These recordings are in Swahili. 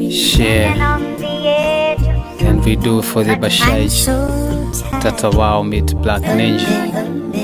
Share. And we do for the Bashaj. Tata Wow meet Black Ninja.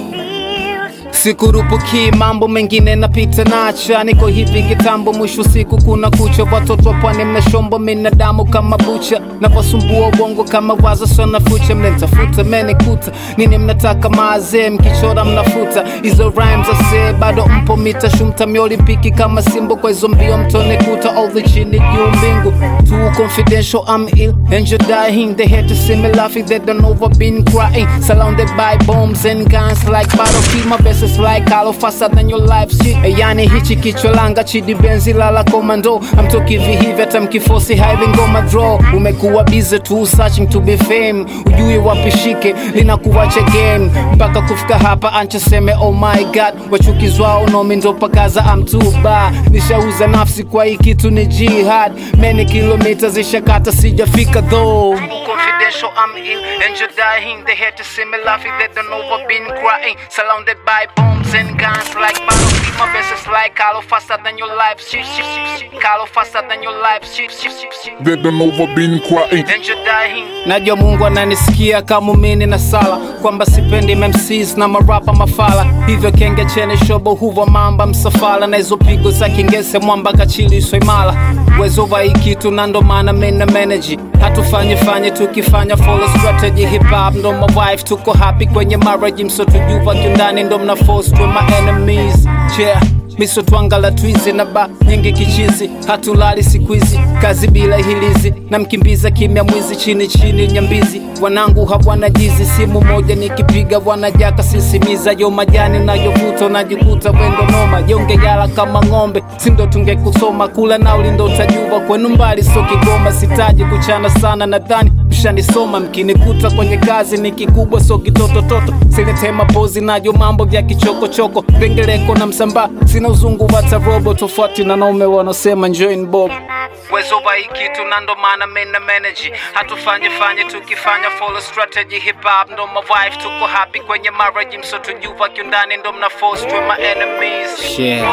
Sikurupuki mambo mengine napita nacha, niko hivi kitambo, mwisho siku kuna kucha. Watoto wa pwani mnashombo, mina damu kama bucha, navasumbua ubongo kama wazo sana fucha. Mnentafuta menikuta nini, mnataka maazee, mkichora mnafuta hizo rhymes ase, bado mpo mita shumta miolimpiki kama simbo, kwa hizo mbio mtone kuta all the chini juu mbingu too confidential, I'm ill and you're dying. They had to see me laughing, they don't know I've been crying. Surrounded by bombs and guns like battlefield, my best is like hollow faster than your life shit. Yani hichi kichwa langa chidi benzi lala komando. I'm talking hivi hata mkifosi hivi ngoma draw. Umekuwa busy tu searching to be fame, ujui wapi shike linakuwacha game mpaka kufika hapa anchoseme oh my god, wachukizwao nomi ndo pakaza I'm too bad. Nishauza nafsi kwa hii kitu ni jihad, many kilomita zishakata sijafika though. Confidential, I'm ill and you're dying. They had to see me laughing, they don't know I've been crying. Surrounded by bombs and guns like battlefield. My best is like hollow faster than your life. Shit, shit, shit, shit. Hollow faster than your life. Shit, shit, shit, shit. They don't know I've been crying. And you're dying. Najua Mungu ananisikia kama mini na sala kwamba sipendi MCs na marapa mafala, hivyo kenge chene shobo huva mamba msafala na hizo pigo za kingese mwamba kachili soimala wezo wa hii kitu na ndo maana mena manage hatufanye fanye tukifanya follow strategy hip hop ndo my wife tuko happy kwenye marriage msotujuva kiundani ndo mna force to my enemies yeah miso twangala twizi na ba nyingi kichizi hatulali siku hizi kazi bila hilizi na mkimbiza kimya mwizi chini chini nyambizi wanangu hawana jizi simu moja nikipiga wanajaka sisimiza yo majani nayovuta unajikuta wendo noma jonge yala kama ng'ombe sindo tungekusoma kula nauli ndo utajuva kwenu mbali so kigoma sitaji kuchana sana nadhani mshanisoma mkinikuta kwenye kazi ni kikubwa so kitotototo siletema pozi nayo mambo vya kichokochoko pengeleko na msamba sina uzungu wata robo tofauti na naume wanaosema join bob wezo wa hii kitu na ndo maana mena manage hatufanye fanye tukifanya follow strategy hip hop ndo my wife tuko happy kwenye marriage msotujuva kiundani ndo mna force to my enemies share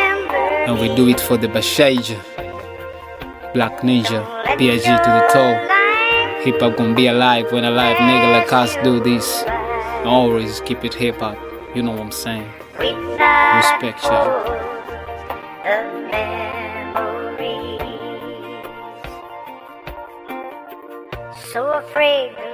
and we do it for the bashaija black ninja PIG to the toe hip hop gonna be alive when a live nigga like us do this always keep it hip hop you know what I'm saying respect y'all So afraid